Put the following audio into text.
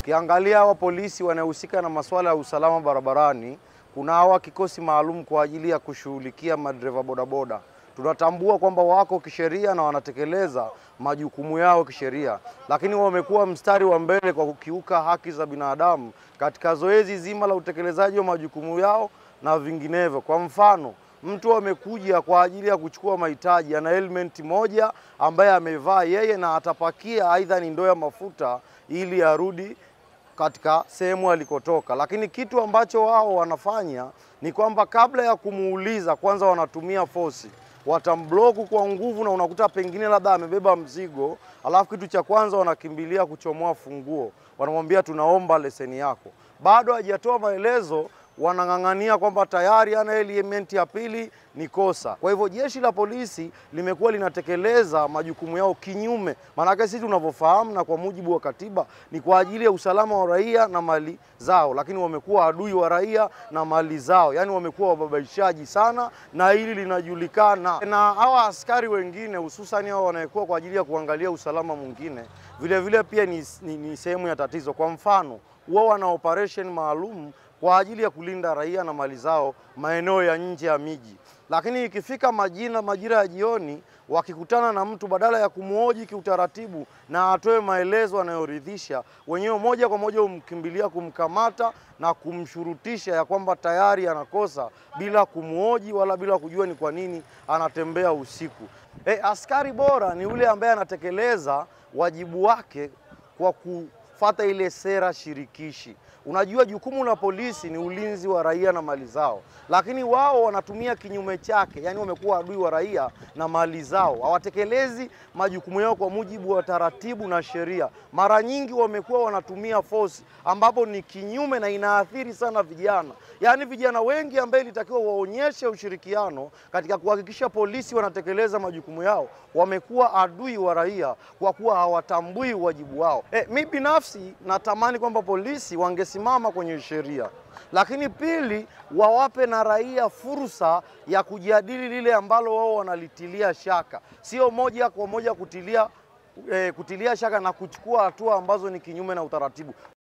Ukiangalia hawa polisi wanaohusika na masuala ya usalama barabarani, kuna hawa kikosi maalum kwa ajili ya kushughulikia madereva bodaboda. Tunatambua kwamba wako kisheria na wanatekeleza majukumu yao kisheria, lakini wamekuwa mstari wa mbele kwa kukiuka haki za binadamu katika zoezi zima la utekelezaji wa majukumu yao na vinginevyo. Kwa mfano, mtu amekuja kwa ajili ya kuchukua mahitaji, ana helmet moja ambaye amevaa yeye na atapakia aidha ni ndoo ya mafuta ili arudi katika sehemu alikotoka, lakini kitu ambacho wao wanafanya ni kwamba kabla ya kumuuliza, kwanza wanatumia fosi, watambloku kwa nguvu, na unakuta pengine labda amebeba mzigo, alafu kitu cha kwanza wanakimbilia kuchomoa funguo, wanamwambia tunaomba leseni yako. Bado hajatoa maelezo, wanang'ang'ania kwamba tayari ana element ya pili ni kosa. Kwa hivyo jeshi la polisi limekuwa linatekeleza majukumu yao kinyume, maanake sisi tunavyofahamu na kwa mujibu wa katiba ni kwa ajili ya usalama wa raia na mali zao, lakini wamekuwa adui wa raia na mali zao, yaani wamekuwa wababaishaji sana, na hili linajulikana. Na hawa askari wengine hususani hao wanaekuwa kwa ajili ya kuangalia usalama mwingine, vile vile pia ni, ni, ni sehemu ya tatizo. Kwa mfano wao wana operation maalum kwa ajili ya kulinda raia na mali zao maeneo ya nje ya miji, lakini ikifika majina majira ya jioni, wakikutana na mtu, badala ya kumhoji kiutaratibu na atoe maelezo anayoridhisha, wenyewe moja kwa moja humkimbilia kumkamata na kumshurutisha ya kwamba tayari anakosa bila kumhoji wala bila kujua ni kwa nini anatembea usiku. E, askari bora ni yule ambaye anatekeleza wajibu wake kwa kufata ile sera shirikishi. Unajua, jukumu la polisi ni ulinzi wa raia na mali zao, lakini wao wanatumia kinyume chake, yaani wamekuwa adui wa raia na mali zao, hawatekelezi majukumu yao kwa mujibu wa taratibu na sheria. Mara nyingi wamekuwa wanatumia force, ambapo ni kinyume na inaathiri sana vijana, yaani vijana wengi ambaye ilitakiwa waonyeshe ushirikiano katika kuhakikisha polisi wanatekeleza majukumu yao, wamekuwa adui wa raia kwa kuwa hawatambui wajibu wao. E, mi binafsi natamani kwamba polisi wangesimama kwenye sheria, lakini pili, wawape na raia fursa ya kujadili lile ambalo wao wanalitilia shaka, sio moja kwa moja kutilia, eh, kutilia shaka na kuchukua hatua ambazo ni kinyume na utaratibu.